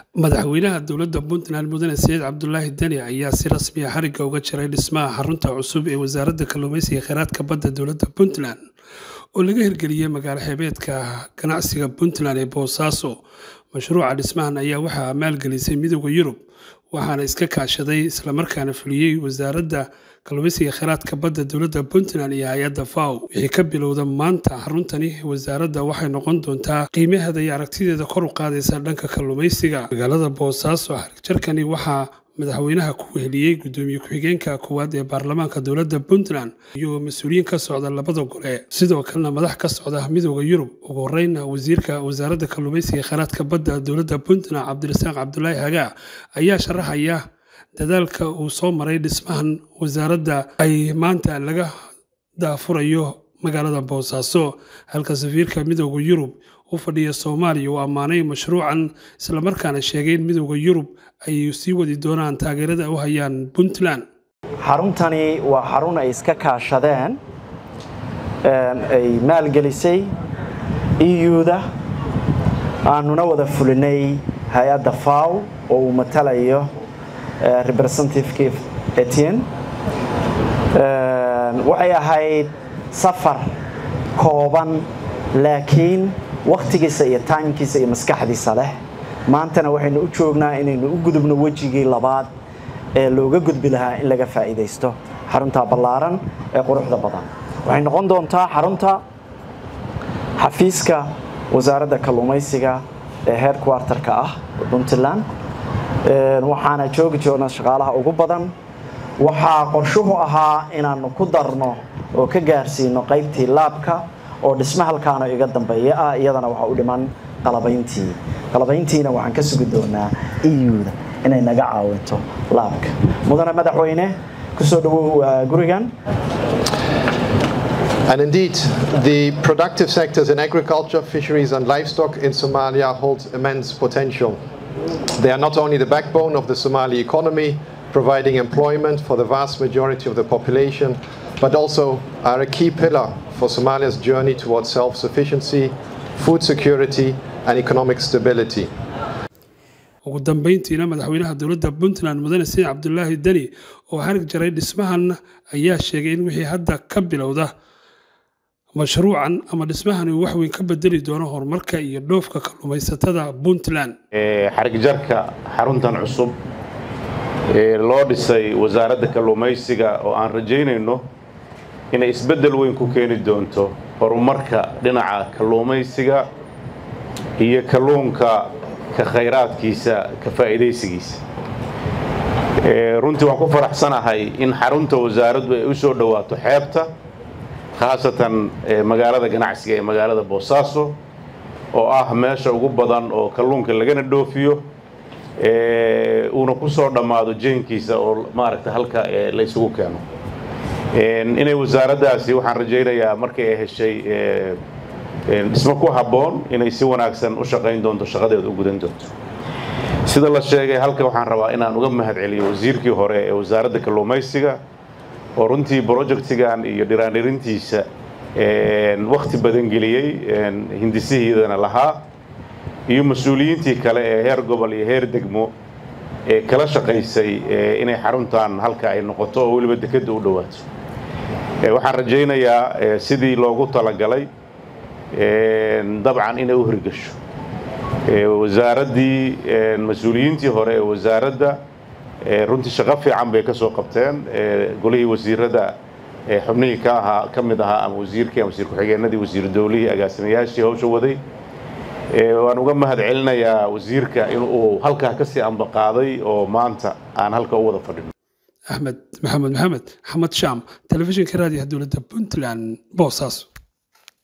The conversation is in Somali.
madaxweynaha dowladda puntland mudane saciid cabdulaahi deni ayaa si rasmi ah xarigga uga jiray dhismaha xarunta cusub ee wasaaradda kalluumeysiga kheyraadka badda dowladda puntland oo laga hirgeliyey magaalo xeebeedka ganacsiga puntland ee boosaaso mashruuca dhismahan ayaa waxaa maalgelisay midooda yurub waxaana iska kaashaday islamarkaana fuliyey wasaaradda kalluumeysiga kheyraadka badda dowladda puntland iyo hay-adda faw wixii ka bilowda maanta xaruntani wasaaradda waxay noqon doontaa qiimaheeda iyo aragtideeda kor u qaadaysa dhanka kalluumeysiga magaalada boosaaso xarigjarkani waxaa madaxweynaha ku weheliyey gudoomiye ku-xigeenka koowaad ee baarlamaanka dowladda puntland iyagoo mas-uuliyiin ka socda labada gole sidoo kalena madax ka socda midooda yurub ugu horeyna wasiirka wasaaradda kalluumeysiga kheyraadka badda dowladda puntland cabdirasaaq cabdulaahi hagaa ayaa sharaxaya dadaalka uu soo maray dhismahan wasaaradda ay maanta laga daafurayo magaalada boosaaso halka safiirka midooda yurub u fadhiya soomaaliya uu ammaanay mashruucan islamarkaana sheegay in midooda yurub ay sii wadi doonaan taageerada u hayaan puntland xaruntani waa xarun ay iska kaashadeen ay maalgelisay eu-da aanuna wada fulinay hay-adda faw oo uu matalayo representative etienne waxay ahayd safar kooban laakiin wakhtigiisa iyo taymkiisa iyo maskaxdiisa leh maantana waxaynu u joognaa inaynu u gudubno wejigii labaad ee looga gudbi lahaa in laga faa'iidaysto xarunta ballaaran ee quruxda badan waxay noqon doontaa xarunta xafiiska wasaaradda kalluumaysiga ee heerkwartarka ah puntland waxaana joogi joogna shaqaalaha ugu badan waxaa qorshuhu ahaa inaannu ku darno oo ka gaarsiino qaybtii laabka oo dhisma halkaana iga dambeeya ah iyadana waxaa u dhiman qalabayntii qalabayntiina waxaan ka sugi doonaa eu-da inay naga caawinto laabka mudane madaxweyne kusoo dhawow gurigan And indeed, the productive sectors in agriculture, fisheries, and livestock in Somalia hold immense potential. They are not only the backbone of the Somali economy, providing employment for the vast majority of the population, but also are a key pillar for Somalia's journey towards self sufficiency, food security, and economic stability. ugu dambeyntiina madaxweynaha dowladda puntland mudane saciid cabdulaahi deni oo xarig jaray dhismahan ayaa sheegay in wixii hadda ka bilowda mashruucan ama dhismahan uu waxweyn ka bedeli doono horumarka iyo dhoofka kalluumaysatada puntland xarigjarka xaruntan cusub ee loo dhisay wasaaradda kalluumaysiga oo aan rajaynayno inay isbeddel weyn ku keeni doonto horumarka dhinaca kalluumaysiga iyo kalluunka ka khayraadkiisa ka faa'iidaysigiisa runtii waan ku faraxsanahay in xarunta wasaaraddu ay u soo dhowaato xeebta khaasatan magaalada ganacsiga ee magaalada boosaaso oo ah meesha ugu badan oo kalluunka lagana dhoofiyo uuna ku soo dhammaado jeenkiisa oo maaragta halka la isugu keeno inay wasaaraddaasi waxaan rajaynayaa markay ay heshay dhismo ku habboon inay si wanaagsan u shaqayn doonto shaqadeeda u gudan doonto sida la sheegay halka waxaan rabaa inaan uga mahad celiyo wasiirkii hore ee wasaaradda kalluumaysiga oo runtii brojectigan iyo dhiraandhirintiisa wakhti badan geliyey hindisihiidana lahaa iyo mas-uuliyiintii kale ee heer gobol iyo heer degmo ee kala shaqaysay inay xaruntan halka ay noqoto oo weliba dekedda u dhowaato waxaan rajaynayaa sidii loogu talagalay dabcan inay u hirgasho wasaaraddii mas-uuliyiintii hore ee wasaaradda runtii shaqo fiican bay ka soo qabteen golihii wasiirada xubnihii ka ahaa ka mid ahaa ama wasiirkii ama wasiir ku-xigeenadii wasiir dowlihii agaasimayaashii hawsha waday waan uga mahad celinayaa wasiirka in uu halkaa kasii ambaqaaday oo maanta aan halka u wada fadhino axmed maxamed maxamed axmed shaam telefishinka raadiyaha dowladda puntland boosaaso